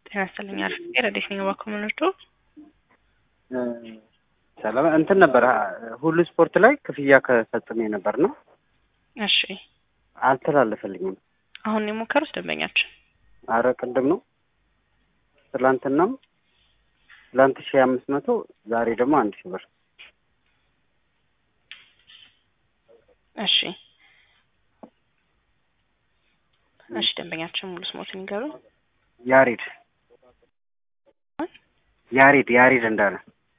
ጤና ይስጥልኝ። አሪፍ ረዴት ነኝ። እባክዎ ምን ልርዶ? ሰላም እንትን ነበር ሁሉ ስፖርት ላይ ክፍያ ከፈጽሜ ነበር ነው እሺ፣ አልተላለፈልኝም። አሁን የሞከሩት ደንበኛችን አረ ቅድም ነው ትላንትናም ትላንት ሺህ አምስት መቶ ዛሬ ደግሞ አንድ ሺህ ብር እሺ፣ እሺ። ደንበኛችን ሙሉ ስሞትን ይገሩ። ያሬድ ያሬድ ያሬድ እንዳለ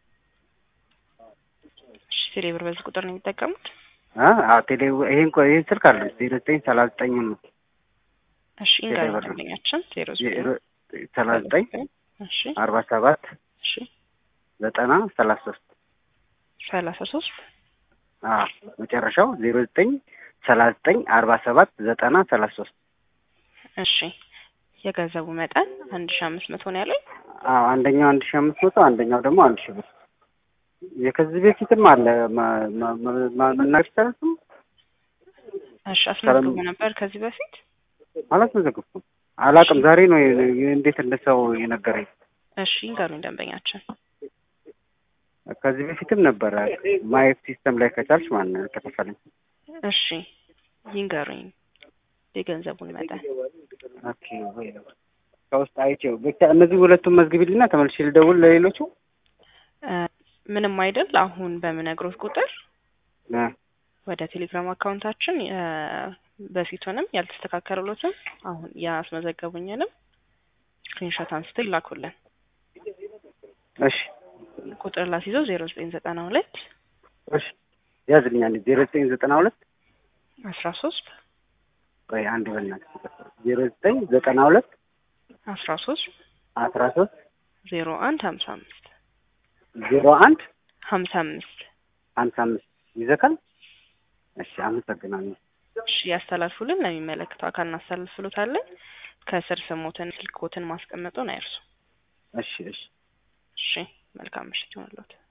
እሺ፣ ቴሌ ብር በዚህ ቁጥር ነው የሚጠቀሙት? አ ቴሌ ይሄን ቆይ ይሄን ስልክ አለ ዜሮ ዘጠኝ ሰላሳ ዘጠኝ ነው እሺ፣ ይንገሩ ብር ነው። ደንበኛችን ዜሮ ሰላሳ ዘጠኝ እሺ፣ አርባ ሰባት እሺ፣ ዘጠና ሰላሳ ሶስት ሰላሳ ሶስት አ መጨረሻው ዜሮ ዘጠኝ ሰላሳ ዘጠኝ አርባ ሰባት ዘጠና ሰላሳ ሶስት እሺ። የገንዘቡ መጠን አንድ ሺ አምስት መቶ ነው ያለኝ። አዎ አንደኛው አንድ ሺህ አምስት መቶ አንደኛው ደግሞ አንድ ሺህ ብር የከዚህ በፊትም አለ ማ- ማ- ማ- መናገር ይቻላል ስሙ? እሺ፣ አስመዝግቦ ነበር ከዚህ በፊት አላስመዘገብኩም አላውቅም ዛሬ ነው የ- እንዴት እንደሰው የነገረኝ እሺ፣ ይንገሩኝ ደንበኛችን ከዚህ በፊትም ነበረ ማየት ሲስተም ላይ ከቻልሽ ማን ከተፈለኝ እሺ፣ ይንገሩኝ የገንዘቡን መጠን ኦኬ ወይ ከውስጥ አይቼው ብቻ እነዚህ ሁለቱም መዝግቢልና ተመልሼ ልደውል ለሌሎቹ እ፣ ምንም አይደል። አሁን በምነግሮት ቁጥር እ፣ ወደ ቴሌግራም አካውንታችን እ፣ በፊቱንም ያልተስተካከሉትም አሁን ያስመዘገቡኝንም ስክሪንሾት አንስተው ይላኩልን። እሺ ቁጥር ላስይዘው ዜሮ ዘጠኝ ዘጠና ሁለት እሺ ያዝልኛ አንዴ ዜሮ ዘጠኝ ዘጠና ሁለት አስራ ሶስት ቆይ አንድ በእናትህ ዜሮ ዘጠኝ ዘጠና ሁለት አስራ ሶስት አስራ ሶስት ዜሮ አንድ ሀምሳ አምስት ዜሮ አንድ ሀምሳ አምስት ሀምሳ አምስት ይዘካል እሺ አመሰግናለሁ እሺ ያስተላልፉልን። ለሚመለከተው አካል እናስተላልፍሎታለን። ከስር ስሞትን ስልክዎትን ማስቀመጡን አይርሱ። እሺ እሺ እሺ መልካም ምሽት ይሆንልዎት።